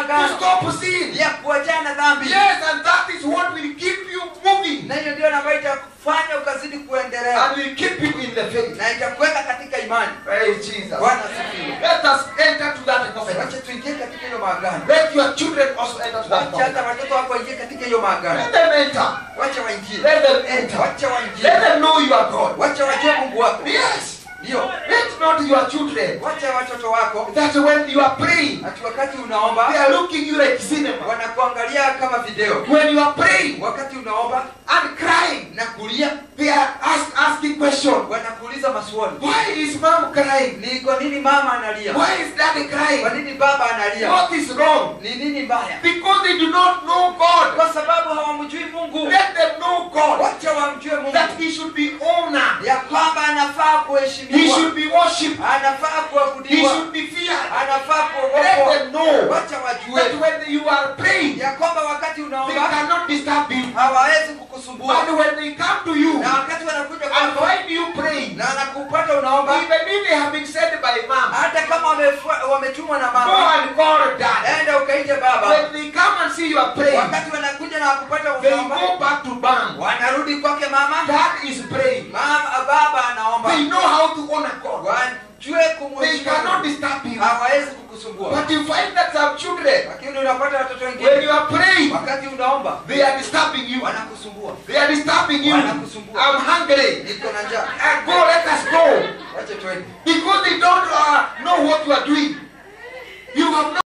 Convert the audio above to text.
maagano stop sin. ya kuachana dhambi Yes, and that is what will keep you moving na hiyo ndio ambayo itakufanya ukazidi kuendelea and will keep you in the faith. na itakuweka katika imani Praise Jesus. bwana asifiwe Let us enter to that covenant. wacha tuingie katika hiyo maagano Let your children also enter to that wacha hata covenant. watoto wako waingie katika hiyo maagano Let them enter. wacha waingie Let them enter. wacha Let waingie them know you are God. wacha wajue mungu wako Yes. ndio Let not your children wacha watoto wako that when you are praying, ati wakati they unaomba are looking you like cinema. wanakuangalia kama video When you are praying wakati unaomba and crying, na kulia they are ask, asking questions. wanakuuliza maswali Why is mom crying? ni kwa nini mama analia Why is daddy kwa crying? nini baba analia What is wrong? ni nini mbaya Because they do not know God. kwa sababu hawamjui mungu Let them know God. wacha wamjue mungu That he should be honored. ya kwamba anafaa He kuheshimiwa should be worshipped. anafaa He kuabudiwa should be feared. anafaa Let kuogopwa them know wacha that wajue when you are praying, ya kwamba wakati they unaomba cannot disturb you. hawawezi kukusumbua And when they come to you na wakati wanakuja and kwako find you praying, na anakupata unaomba even if they have been sent by mom, hata kama wamefua- wametumwa na go mama and call dad. enda ukaite baba When they come and see you are praying, wakati wanakuja na wakupata they unaomba go back to mom. wanarudi kwake mama Dad is praying. mama baba anaomba They know how to honor God. wajue They kumheshimu cannot disturb you. hawawezi kukusumbua But you find that some children, lakini unapata watoto when wengine you are praying, wakati unaomba they are disturbing you. wanakusumbua They are disturbing you. Wanakusumbua. I'm hungry. niko na njaa Uh, go, let us go. wacha twende Because they don't uh, know what you are doing. You have no